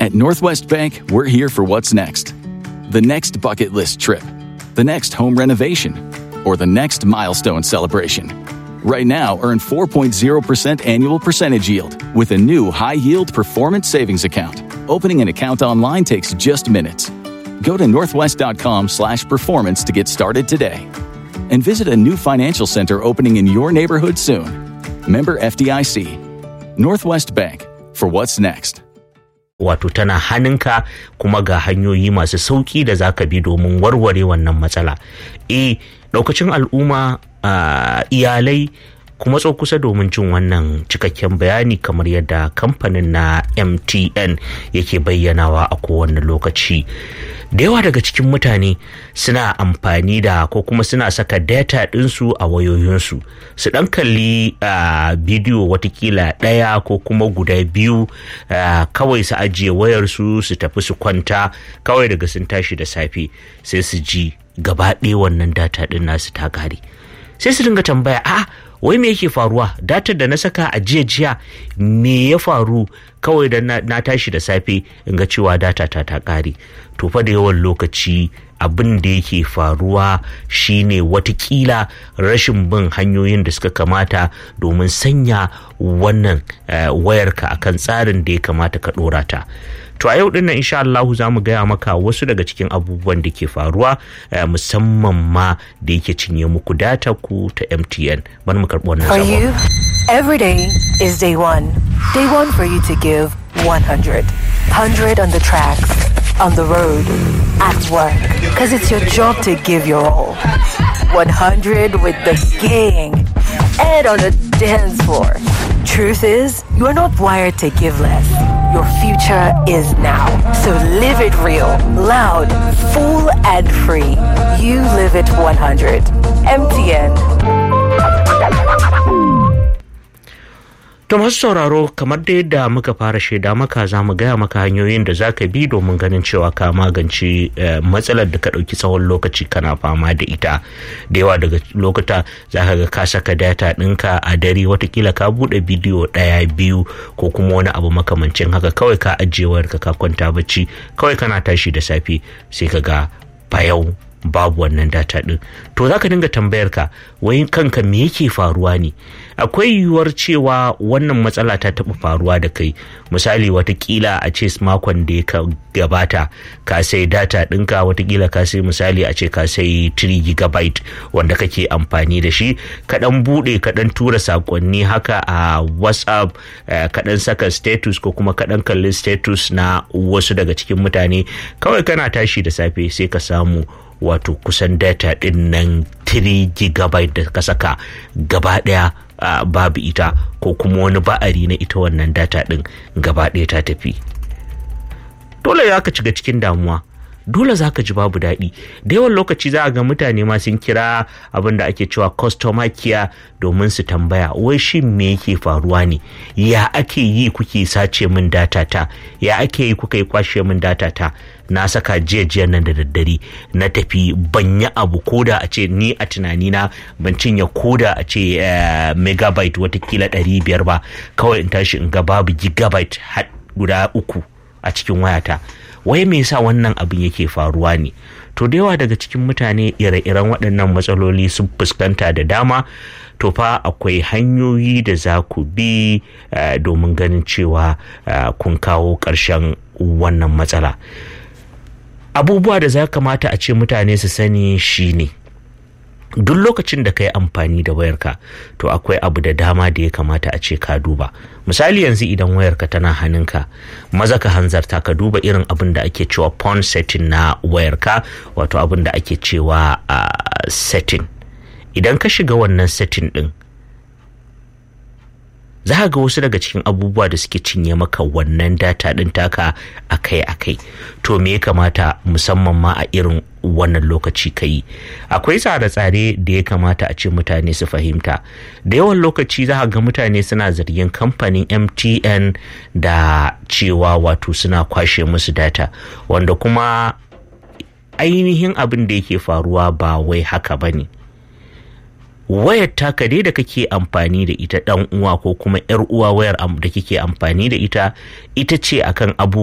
At Northwest Bank, we're here for what's next. The next bucket list trip, the next home renovation, or the next milestone celebration. Right now, earn 4.0% annual percentage yield with a new high yield performance savings account. Opening an account online takes just minutes. Go to northwest.com slash performance to get started today. And visit a new financial center opening in your neighborhood soon. Member FDIC. Northwest Bank for what's next. wato tana hannunka kuma ga hanyoyi masu sauki da za ka bi domin warware wannan matsala e daukacin al'umma iyalai kuma tso kusa domin jin wannan cikakken bayani kamar yadda kamfanin na mtn yake bayyanawa a kowane lokaci da yawa daga cikin mutane suna amfani da ko kuma suna saka data ɗinsu a wayoyinsu su ɗan kalli bidiyo watakila ɗaya ko kuma guda biyu kawai su ajiye wayarsu su tafi su kwanta kawai daga sun tashi da safe sai su ji gaba ɗaya wannan data ɗin nasu ta kare sai su dinga tambaya a wai me yake faruwa datar da na saka a jiya jiya me ya faru kawai da na tashi da safe in ga cewa data ta ta kare to fa da yawan lokaci abin da yake faruwa shine watakila rashin bin hanyoyin da suka kamata domin sanya wannan wayarka akan tsarin da ya kamata ka dora ta to a yau din nan insha Allah za mu gaya maka wasu daga cikin abubuwan da ke faruwa musamman ma da yake cinye muku data ku ta MTN bari mu karɓi wannan For you, every day is day one. Day one for you to give 100. 100 on the tracks, on the road, at work. Because it's your job to give your all. 100 with the gang and on the dance floor. Truth is, you're not wired to give less. Your future is now. So live it real, loud, full, and free. You live it 100. MTN. To masu sauraro kamar da yadda muka fara shaida maka za mu gaya maka hanyoyin da za ka bi domin ganin cewa ka magance matsalar da ka ɗauki tsawon lokaci kana fama da ita. Da yawa daga lokuta za ka ga ka saka data ɗinka a dare watakila ka buɗe bidiyo ɗaya biyu ko kuma wani abu makamancin haka kawai ka ajiye wayarka ka kwanta bacci kawai kana tashi da safe sai ka ga bayau babu wannan data din to zaka dinga tambayar ka wai kanka me yake faruwa ne akwai yiwuwar cewa wannan matsala ta taɓa faruwa da kai misali watakila a ce makon da ya gabata ka sai data ɗinka watakila ka sai misali a ce ka sai 3 gigabyte wanda kake amfani da shi kaɗan buɗe kaɗan tura sakonni haka a whatsapp kaɗan saka status ko kuma kaɗan kalli status na wasu daga cikin mutane kawai kana tashi da safe sai ka samu wato kusan data din nan 3 gigabyte da ka saka gaba daya uh, babu ita ko kuma wani ba'ari na ita wannan data din gaba daya ta tafi dole ya ka shiga cikin damuwa dole za ka ji babu daɗi da yawan lokaci za a ga mutane ma sun kira abin da ake cewa customer care domin su tambaya wai shi me yake faruwa ne ya ake yi kuke sace min data ta ya ake yi kuka yi kwashe min data ta na saka jiya nan da daddare na tafi ban yi abu koda a ce ni a tunanina ban cinye koda a ce megabyte watakila ɗari biyar ba kawai in tashi in ga babu gigabyte guda uku a cikin wayata wai me yasa wannan abin yake faruwa ne to da yawa daga cikin mutane ire-iren waɗannan matsaloli sun fuskanta da dama to fa akwai hanyoyi da za ku bi domin ganin cewa kun kawo ƙarshen wannan matsala abubuwa da za kamata a ce mutane su sani shine duk lokacin da ka yi amfani da wayarka to akwai abu da dama da ya kamata a ce ka duba misali yanzu idan wayarka tana hannunka maza ka hanzarta ka duba irin abin da ake cewa pawn setting na wayarka wato abin da ake cewa uh, setting idan ka shiga wannan setting din za ga wasu daga cikin abubuwa da suke cinye maka wannan data ɗin taka akai-akai to me ya kamata musamman ma a irin wannan lokaci ka yi akwai tsare-tsare da ya kamata a ce mutane su fahimta da yawan lokaci za ga mutane suna zargin kamfanin mtn da cewa wato suna kwashe musu data wanda kuma ainihin abin da yake faruwa ba wai haka ba ne wayar taka dai da kake amfani da ita dan uwa ko kuma yar uwa wayar da kike amfani da ita ita ce akan abu